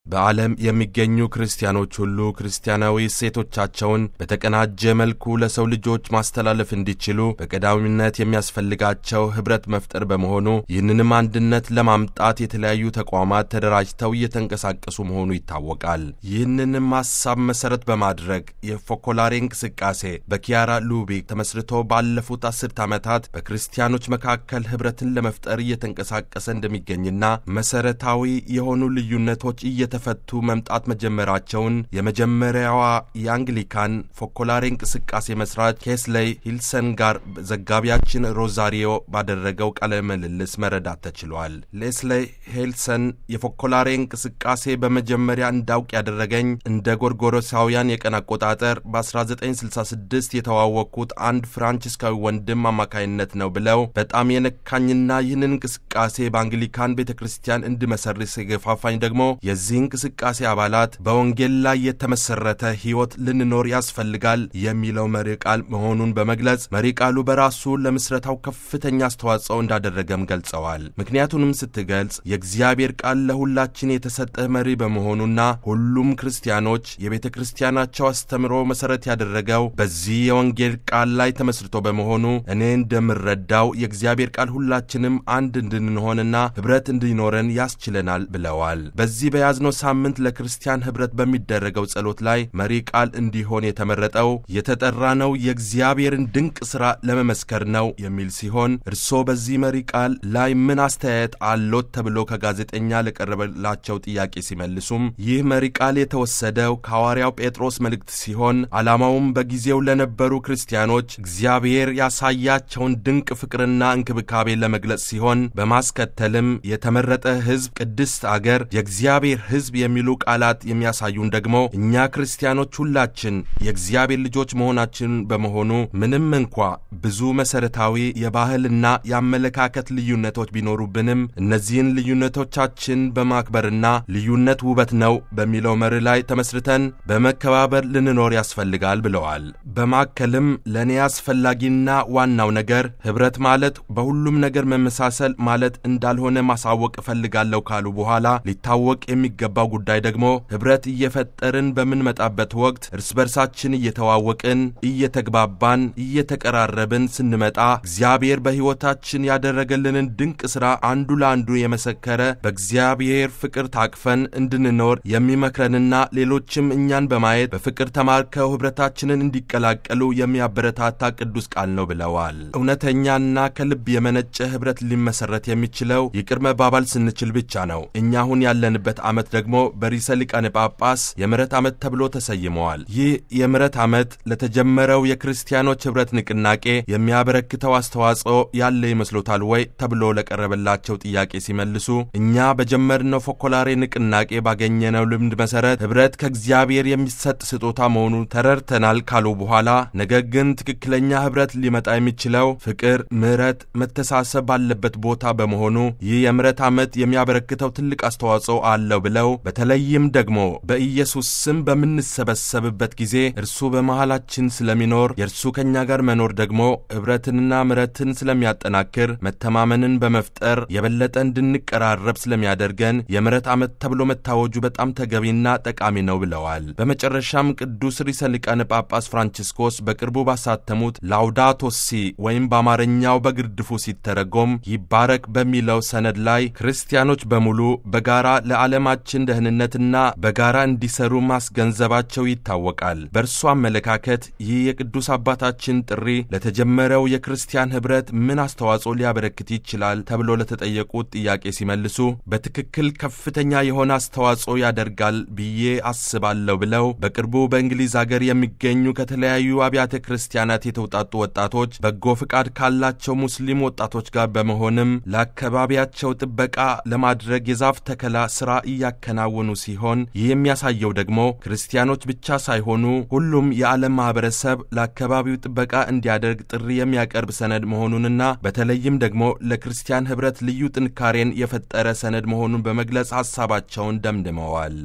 በዓለም የሚገኙ ክርስቲያኖች ሁሉ ክርስቲያናዊ እሴቶቻቸውን በተቀናጀ መልኩ ለሰው ልጆች ማስተላለፍ እንዲችሉ በቀዳሚነት የሚያስፈልጋቸው ኅብረት መፍጠር በመሆኑ ይህንንም አንድነት ለማምጣት የተለያዩ ተቋማት ተደራጅተው እየተንቀሳቀሱ መሆኑ ይታወቃል። ይህንንም ሐሳብ መሠረት በማድረግ የፎኮላሬ እንቅስቃሴ በኪያራ ሉቢክ ተመስርቶ ባለፉት አስርት ዓመታት በክርስቲያኖች መካከል ኅብረትን ለመፍጠር እየተንቀሳቀሰ እንደሚገኝና መሠረታዊ የሆኑ ልዩነቶች እየተፈቱ መምጣት መጀመራቸውን የመጀመሪያዋ የአንግሊካን ፎኮላሬ እንቅስቃሴ መስራች ኬስሌይ ሂልሰን ጋር ዘጋቢያችን ሮዛሪዮ ባደረገው ቃለ ምልልስ መረዳት ተችሏል። ሌስሌይ ሄልሰን የፎኮላሬ እንቅስቃሴ በመጀመሪያ እንዳውቅ ያደረገኝ እንደ ጎርጎሮሳውያን የቀን አቆጣጠር በ1966 የተዋወቅኩት አንድ ፍራንቺስካዊ ወንድም አማካይነት ነው ብለው በጣም የነካኝና ይህንን እንቅስቃሴ በአንግሊካን ቤተ ክርስቲያን እንድመሰርስ የገፋፋኝ ደግሞ የዚህ እንቅስቃሴ አባላት በወንጌል ላይ የተመሰረተ ሕይወት ልንኖር ያስፈልጋል የሚለው መሪ ቃል መሆኑን በመግለጽ መሪ ቃሉ በራሱ ለምስረታው ከፍተኛ አስተዋጽኦ እንዳደረገም ገልጸዋል። ምክንያቱንም ስትገልጽ የእግዚአብሔር ቃል ለሁላችን የተሰጠ መሪ በመሆኑና ሁሉም ክርስቲያኖች የቤተ ክርስቲያናቸው አስተምሮ መሠረት ያደረገው በዚህ የወንጌል ቃል ላይ ተመስርቶ በመሆኑ እኔ እንደምረዳው የእግዚአብሔር ቃል ሁላችንም አንድ እንድንሆንና ኅብረት እንዲኖረን ያስችለናል ብለዋል። በዚህ በያዝነው ሳምንት ለክርስቲያን ኅብረት በሚደረገው ጸሎት ላይ መሪ ቃል እንዲሆን የተመረጠው የተጠራ ነው የእግዚአብሔርን ድንቅ ሥራ ለመመስከር ነው የሚል ሲሆን እርስዎ በዚህ መሪ ቃል ላይ ምን አስተያየት አሎት ተብሎ ከጋዜጠኛ ለቀረበላቸው ጥያቄ ሲመልሱም ይህ መሪ ቃል የተወሰደው ከሐዋርያው ጴጥሮስ መልእክት ሲሆን ዓላማውም በጊዜው ለነበሩ ክርስቲያኖች እግዚአብሔር ያሳያቸውን ድንቅ ፍቅርና እንክብካቤ ለመግለጽ ሲሆን በማስከተልም የተመረጠ ሕዝብ፣ ቅድስት አገር፣ የእግዚአብሔር ሕዝብ የሚሉ ቃላት የሚያሳዩን ደግሞ እኛ ክርስቲያኖች ሁላችን የእግዚአብሔር ልጆች መሆናችን በመሆኑ ምንም እንኳ ብዙ መሠረታዊ የባህልና የአመለካከት ልዩነቶች ቢኖሩብንም እነዚህን ልዩነቶቻችን በማክበርና ልዩነት ውበት ነው በሚለው መርህ ላይ ተመስርተን በመከባበር ልንኖር ያስፈልጋል ብለዋል። በማከልም ለእኔ አስፈላጊና ዋናው ነገር ኅብረት ማለት በሁሉም ነገር መመሳሰል ማለት እንዳልሆነ ማሳወቅ እፈልጋለሁ ካሉ በኋላ ሊታወቅ የሚገባው ጉዳይ ደግሞ ኅብረት እየፈጠርን በምንመጣበት ወቅት እርስ በርሳችን እየተዋወቅን እየተግባባን እየተቀራረብን ስንመጣ እግዚአብሔር በሕይወታችን ያደረገልንን ድንቅ ሥራ አንዱ ለአንዱ የመሰከረ በእግዚአብሔር ፍቅር ታቅፈን እንድንኖር የሚመክረንና ሌሎችም እኛን በማየት በፍቅር ተማርከው ኅብረታችንን እንዲቀላቀሉ የሚያበረታታ ቅዱስ ቃል ነው ብለዋል። እውነተኛና ከልብ የመነጨ ኅብረት ሊመሰረት የሚችለው ይቅር መባባል ስንችል ብቻ ነው። እኛ አሁን ያለንበት ዓመት ደግሞ በሪሰ ሊቃነ ጳጳስ የምሕረት ዓመት ተብሎ ተሰይመዋል። ይህ የምሕረት ዓመት ለተጀመረው የክርስቲያኖች ኅብረት ንቅናቄ የሚያበረክተው አስተዋጽኦ ያለ ይመስሎታል ወይ ተብሎ ለቀረበላቸው ጥያቄ ሲመልሱ እኛ በጀመርነው ፎኮላሬ ንቅናቄ ባገኘነው ልምድ መሠረት ኅብረት ከእግዚአብሔር የሚሰጥ ስጦታ መሆኑ ተረድተናል ካሉ በኋላ ነገር ግን ትክክለኛ ኅብረት ሊመጣ የሚችለው ፍቅር፣ ምሕረት፣ መተሳሰብ ባለበት ቦታ በመሆኑ ይህ የምሕረት ዓመት የሚያበረክተው ትልቅ አስተዋጽኦ አለው ብለው በተለይም ደግሞ በኢየሱስ ስም በምንሰበሰብበት ጊዜ እርሱ በመሃላችን ስለሚኖር የእርሱ ከእኛ ጋር መኖር ደግሞ ኅብረትንና ምሕረትን ስለሚያጠናክር መተማመንን በመፍጠር የበለጠ እንድንቀራረብ ስለሚያደርገን የምሕረት ዓመት ተብሎ መታወጁ በጣም ተገቢና ጠቃሚ ነው ብለዋል። በመጨረሻም ቅዱስ ርዕሰ ሊቃነ ጳጳስ ፍራንቺስኮስ በቅርቡ ባሳተሙት ላውዳቶ ሲ ወይም በአማርኛው በግርድፉ ሲተረጎም ይባረክ በሚለው ሰነድ ላይ ክርስቲያኖች በሙሉ በጋራ ለዓለማችን ደህንነትና በጋራ እንዲሰሩ ማስገንዘባቸው ይታወቃል። በእርሱ አመለካከት ይህ የቅዱስ አባታችን ጥሪ ለተጀመረው የክርስቲያን ኅብረት ምን አስተዋጽኦ ሊያበረክት ይችላል ተብሎ ለተጠየቁት ጥያቄ ሲመልሱ በትክክል ከፍተኛ የሆነ አስተዋጽኦ ያደርጋል ብዬ አስባለሁ ብለው በቅርቡ በእንግሊዝ አገር የሚገኙ ከተለያዩ አብያተ ክርስቲያናት የተውጣጡ ወጣቶች በጎ ፍቃድ ካላቸው ሙስሊም ወጣቶች ጋር በመሆንም ለአካባቢያቸው ጥበቃ ለማድረግ የዛፍ ተከላ ሥራ እያከናወኑ ሲሆን ይህ የሚያሳየው ደግሞ ክርስቲያኖች ብቻ ሳይሆኑ ሁሉም የዓለም ማኅበረሰብ ለአካባቢው ጥበቃ እንዲያደርግ ጥሪ የሚያቀርብ ሰነድ መሆኑንና በተለይም ደግሞ ለክርስቲያን ኅብረት ልዩ ጥንካሬን የፈጠረ ሰነድ መሆኑን በመግለጽ ሐሳባቸውን ደምድመዋል።